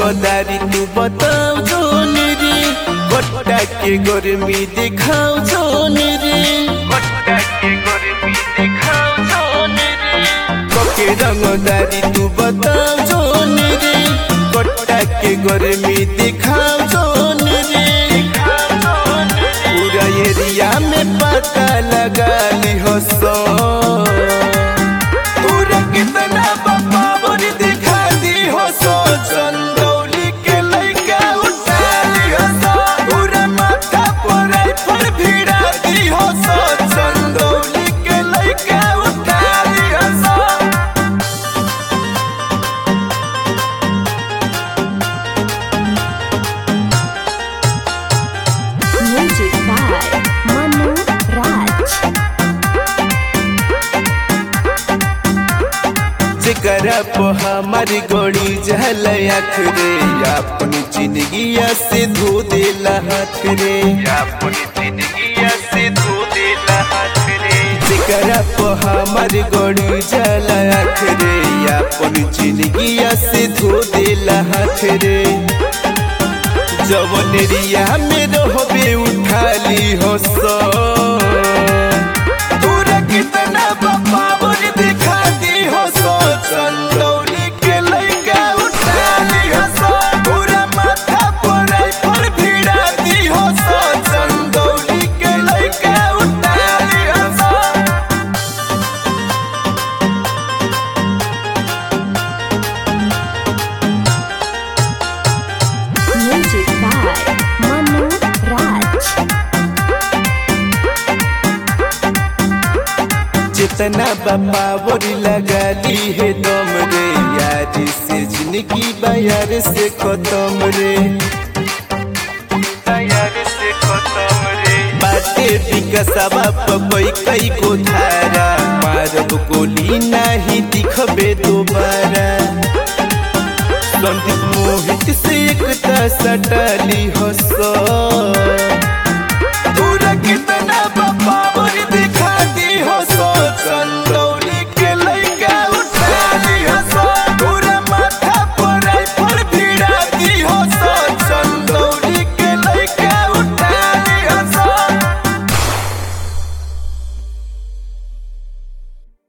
रंगदारी तू बताओ जोन रे गोटा के गर्मी दिखाओ जोन रे गोटा के गर्मी दिखाओ जोन रे कोके रंगदारी तू बताओ जोन रे गोटा के गर्मी दिखाओ जोन रे पूरा एरिया में पता लगा ली हो सो पूरा कितना बपावर दिखा दी हो सो चंदौली के लइका उठा ली हो सो पूरा माथा पर पर भिड़ा दी हो सो चंदौली के लइका उठा ली हो सो Music by Manu Raj. जेकरा पे हमारी गोड़ी जहल आँख रे अपनी जिंदगिया से धो देला हाथ रे अपनी जिंदगिया से धो देला हाथ रे जेकरा पे हमारी गोड़ी जहल आँख रे अपनी जिंदगिया से धो देला हाथ रे जवन रिया में रहबे उठा ली हो सो तोरा कितना बपावर दिखा दी हो सो चंदौली के लइका उठा ली हो सो पूरा माथा पर पर भिड़ा दी हो सो चंदौली के लइका उठा ली हो सो Music by Manu Raj. जितना बपावर लगा ली है दम रे यार से जिंदगी बाजार से खत्म रे बाजार से खत्म रे बाटे विकसवा पपई कई को धारा मारब गोली नहीं दिखबे दोबारा संदीप मोहित से एक सटाली हंस